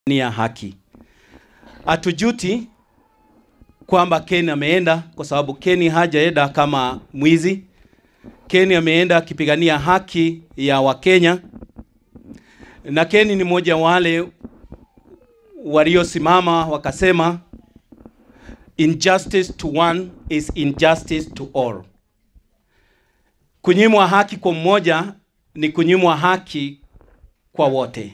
ni ya haki. Hatujuti kwamba Ken ameenda kwa sababu Ken hajaenda kama mwizi. Ken ameenda akipigania haki ya Wakenya, na Ken ni mmoja wale waliosimama wakasema injustice to one is injustice to all. Kunyimwa haki kwa mmoja ni kunyimwa haki kwa wote.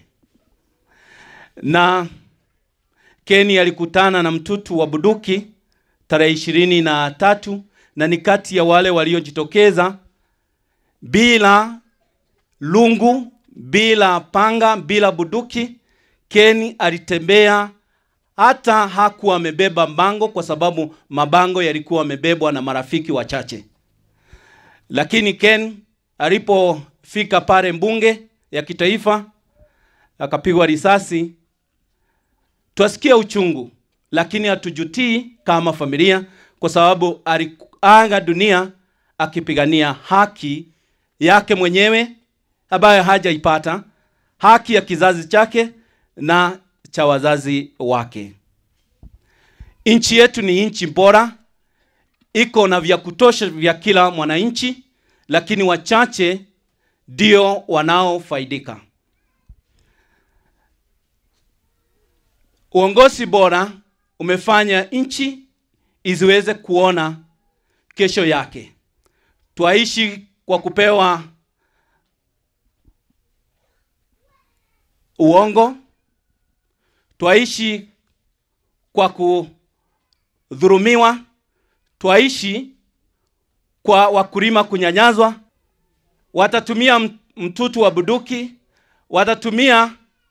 Na Keni alikutana na mtutu wa Buduki tarehe ishirini na tatu na ni kati ya wale waliojitokeza bila lungu, bila panga, bila buduki. Keni alitembea hata hakuwa amebeba bango kwa sababu mabango yalikuwa yamebebwa na marafiki wachache. Lakini Ken alipofika pale mbunge ya kitaifa akapigwa risasi, twasikia uchungu, lakini hatujutii kama familia, kwa sababu aliaga dunia akipigania haki yake mwenyewe ambayo hajaipata, haki ya kizazi chake na cha wazazi wake. Nchi yetu ni nchi bora, iko na vya kutosha vya kila mwananchi, lakini wachache ndio wanaofaidika. Uongozi bora umefanya nchi isiweze kuona kesho yake. Twaishi kwa kupewa uongo, twaishi kwa kudhurumiwa, twaishi kwa wakulima kunyanyazwa. Watatumia mtutu wa buduki, watatumia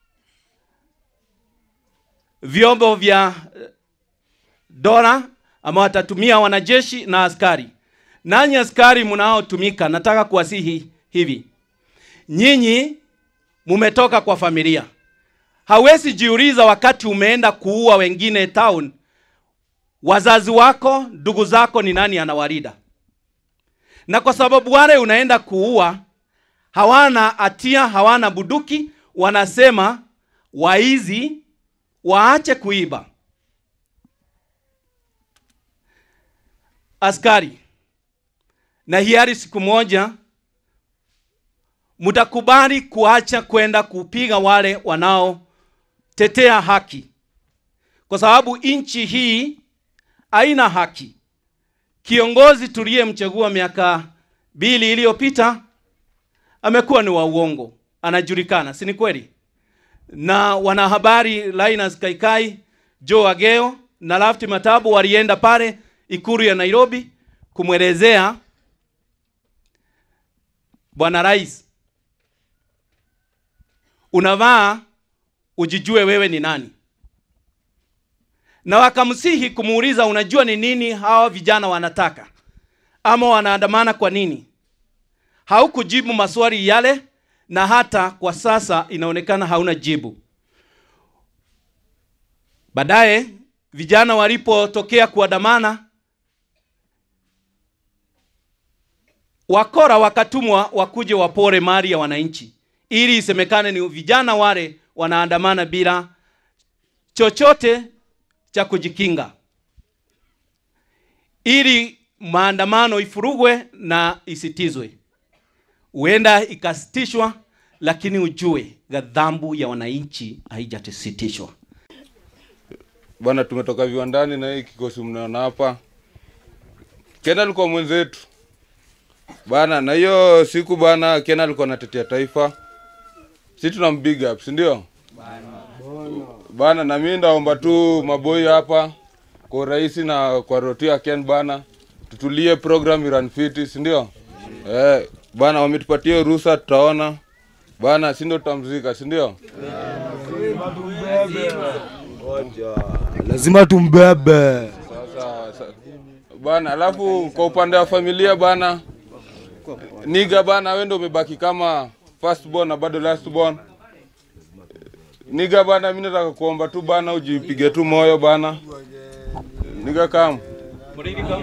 vyombo vya dola ama watatumia wanajeshi na askari. Nanyi askari mnaotumika, nataka kuwasihi hivi, nyinyi mumetoka kwa familia. Hawezi jiuliza wakati umeenda kuua wengine town, wazazi wako, ndugu zako, ni nani anawalinda? Na kwa sababu wale unaenda kuua hawana hatia, hawana buduki, wanasema waizi waache kuiba. Askari, na hiari siku moja mtakubali kuacha kwenda kupiga wale wanaotetea haki, kwa sababu nchi hii haina haki. Kiongozi tuliyemchagua miaka mbili iliyopita amekuwa ni wa uongo, anajulikana, si ni kweli? Na wanahabari Linus Kaikai, Joe Ageo na Lafti Matabu walienda pale ikuru ya Nairobi kumwelezea Bwana Rais, unavaa ujijue wewe ni nani, na wakamsihi kumuuliza, unajua ni nini hawa vijana wanataka ama wanaandamana kwa nini? Haukujibu maswali yale, na hata kwa sasa inaonekana hauna jibu. Baadaye vijana walipotokea kuandamana, wakora wakatumwa wakuje wapore mali ya wananchi, ili isemekane ni vijana wale wanaandamana bila chochote cha kujikinga, ili maandamano ifurugwe na isitizwe. Huenda ikasitishwa, lakini ujue ghadhabu ya wananchi haijasitishwa. Bwana, tumetoka viwandani na hii kikosi mnaona hapa. Ken alikuwa mwenzetu bana, na hiyo siku bana, Ken alikuwa anatetea taifa, si tuna big up, si ndio bana? Na mimi ndaomba tu maboi hapa kwa urahisi na kwa rotia Ken bana, tutulie program iran fiti, si ndio? Eh, bana wametupatia ruhusa, tutaona bana, si ndio? Tutamzika, si ndio? lazima tumbebe. Sasa sa- bana, alafu kwa upande wa familia bana, niga bana, wewe ndio umebaki kama first born na bado last born. Niga bana, mimi nataka kuomba tu bana, ujipige tu moyo bana. Niga kam, Muridi kam.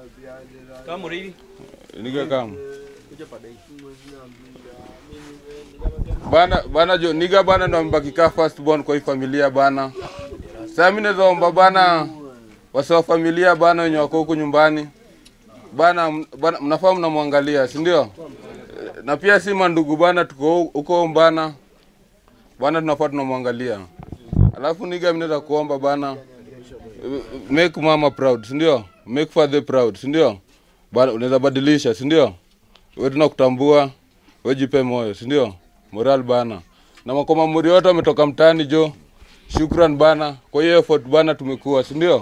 Kam Muridi. niga kam. bana bana jo niga bana ndo amebakikaa first born kwa hii familia bana. Sasa mimi naweza omba bana wase wa familia bana wenye wako huku nyumbani bana, m- bana mnafaa mnamwangalia, si ndio? Na pia si mandugu bana, tuko huko bana bana, tunafaa tunamwangalia. Alafu niga mimi naweza kuomba bana make mama proud, si ndio? Make father proud, si ndio? Bana unaweza badilisha, si ndio? Wewe tunakutambua, wewe jipe moyo, si ndio? Moral bana. Na makoma muri wote wametoka mtaani jo. Shukran bana. Kwa hiyo effort bana tumekuwa, si ndio?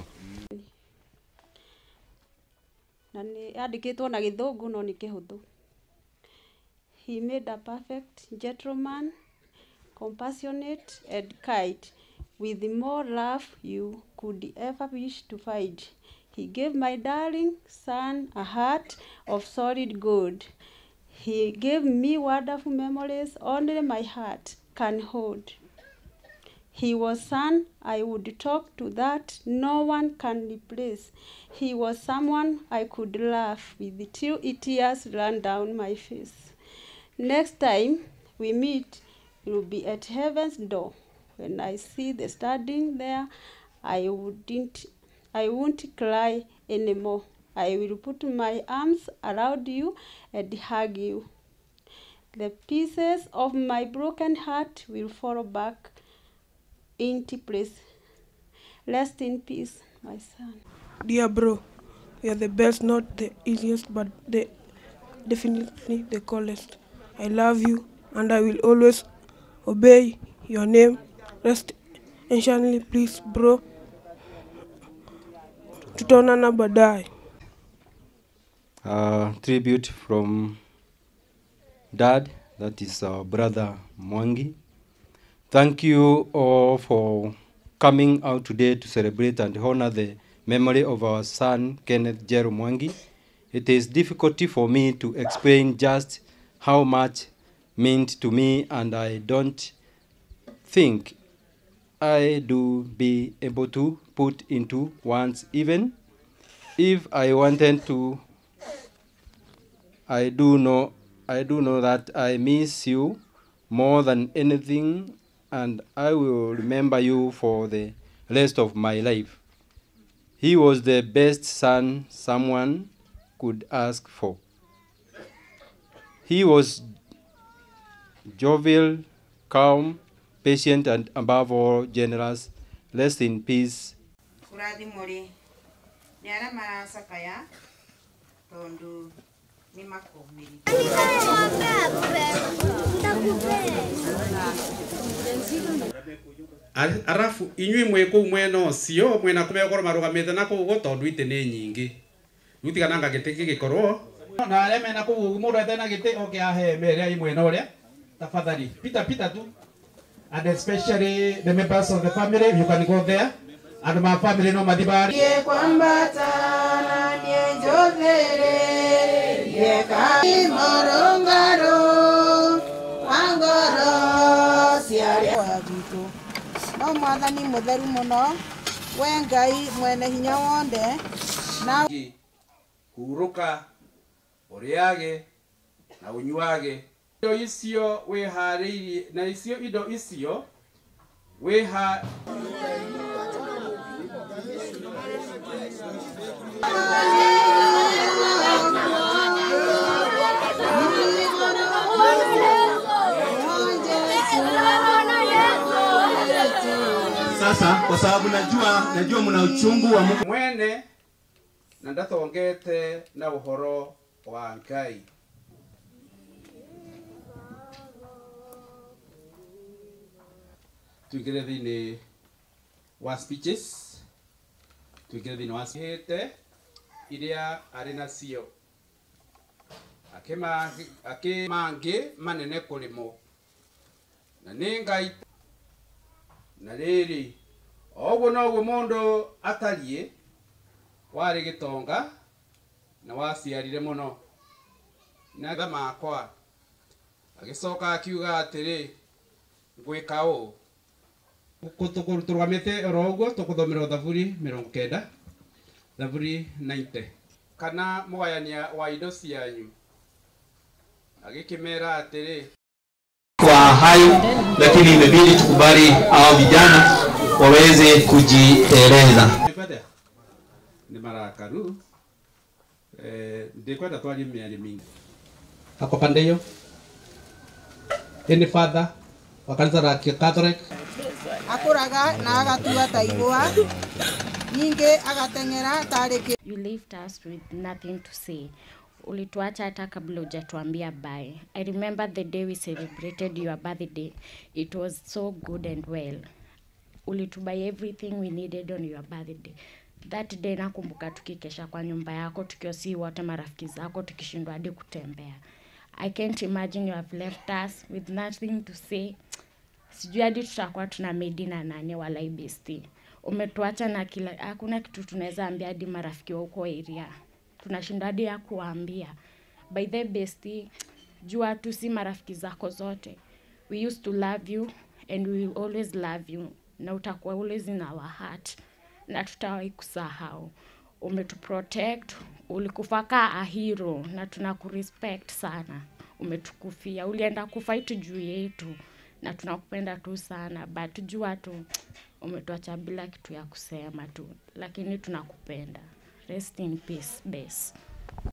na nĩ yandĩkĩtwo na gĩthũngũ no nĩ kĩhũthũ he made a perfect gentleman compassionate and kind with more love you could ever wish to find he gave my darling son a heart of solid gold he gave me wonderful memories only my heart can hold He was son I would talk to that no one can replace. He was someone I could laugh with till tears ran down my face. Next time we meet, it will be at heaven's door. When I see the standing there, I wouldn't I won't cry anymore. I will put my arms around you and hug you. The pieces of my broken heart will fall back into place. Rest in peace, my son. Dear bro, you're the best, not the easiest, but the definitely the coolest. I love you and I will always obey your name. Rest anciently, please, bro. Tutaonana baadaye. uh, tribute from dad, that is our brother Mwangi. Thank you all for coming out today to celebrate and honor the memory of our son Kenneth Jero Mwangi. It is difficult for me to explain just how much meant to me, and I don't think I do be able to put into words even if I wanted to I do know I do know that I miss you more than anything and I will remember you for the rest of my life. He was the best son someone could ask for. He was jovial, calm, patient, and above all, generous. Rest in peace. kurathimwo rĩ nĩ arĩa maracakaya tondũ nĩ makũmĩrithia Ar- arabu inyuĩ mwĩ kũu mwena ũcio mwena kũrĩa gũkorwo marũgamĩte na kũu ũguo tondũ itĩ nĩ nyingĩ rĩu tigana gĩtĩ gĩgĩkorwo na arĩa mena kũu ũguo mũndũ ete na gĩtĩ oke ahe mbere ya mwena ũrĩa tafadhali pita pita tu and especially the members of the family you can go there and my family no mathi bari Ye kwambata na nie njũthĩrĩ yeka morũngarũ wa ngoro ciarĩa wa gwitũ no mwathani mũtheru mũno we ngai mwene hinya wothe na hurũka ũrĩage na ũnyuage indo icio wĩharĩirie na icio indo icio wĩha Sasa kwa sababu najua najua mna uchungu wa Mungu mwene na ndatongete na ũhoro wa ngai tuingĩre thĩinĩ wa speeches tuingĩre thĩinĩ wa hĩte iria arĩ nacio akĩma- akĩmangĩ manene kũrĩ mo na nĩ ngai na rĩrĩ o ũguo noguo mũndũ atariĩ warĩ gĩtonga na waciarire mũno na tha makwa agĩcoka akiuga atĩrĩ ngwĩka ũũ Tũkũ- tũrũgamĩte oro ũguo tũkũthomera thaburi mĩrongo kenda thaburi 90 kana mũgayania wa indo cianyu agĩkĩmera atĩrĩ kwa hayo, lakini imebidi tukubali hao vijana waweze kujieleza. Nikwenda nĩ marakaru eh, ndikwenda twarie mĩario mingi ako pande hiyo any father wa kanisa la Catholic akũraga na agatua ta igwa ningĩ agateng'era tarĩ kĩ You left us with nothing to say. Ulituacha hata kabla hujatuambia bye. I remember the day we celebrated your birthday. It was so good and well. Ulitubuy everything we needed on your birthday. That day nakumbuka tukikesha kwa nyumba yako tukiwa si wote marafiki zako tukishindwa hadi kutembea. I can't imagine you have left us with nothing to say. Sijui hadi tutakuwa tuna medi na nani wala ibesti. Umetuacha na kila, hakuna kitu tunaweza ambia hadi marafiki wa huko area. Tunashinda hadi ya kuwaambia. By the besti, jua tu si marafiki zako zote. We used to love you and we will always love you. Na utakuwa always in our heart. Na tutawahi kusahau. Umetuprotect, ulikufa kaa a hero na tunakurespect sana. Umetukufia, ulienda kufight juu yetu na tunakupenda tu sana but jua tu umetuacha bila kitu ya kusema tu, lakini tunakupenda. Rest in peace, base.